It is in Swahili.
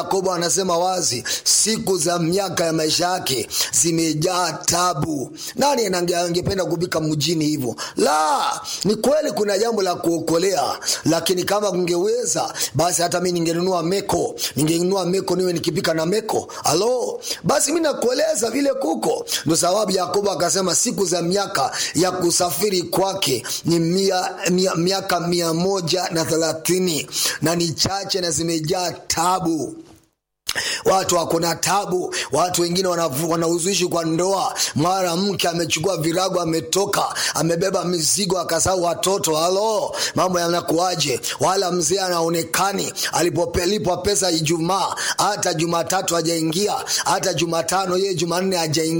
Yakobo anasema wazi, siku za miaka ya maisha yake zimejaa tabu. Nani ange- angependa kubika mjini hivyo? La, ni kweli kuna jambo la kuokolea, lakini kama kungeweza basi hata mi ningenunua meko, ningenunua meko niwe nikipika na meko. Alo, basi mi nakueleza vile kuko. Ndo sababu Yakobo akasema siku za miaka ya kusafiri kwake ni mia, mia, miaka mia moja na thelathini na ni chache na zimejaa tabu watu wako na tabu watu wengine wanavu- wanahuzuishi kwa ndoa mara mke amechukua virago ametoka amebeba mizigo akasahau watoto halo mambo yanakuaje wala mzee anaonekani alipolipwa pesa ijumaa hata jumatatu hajaingia hata jumatano yeye jumanne hajaingia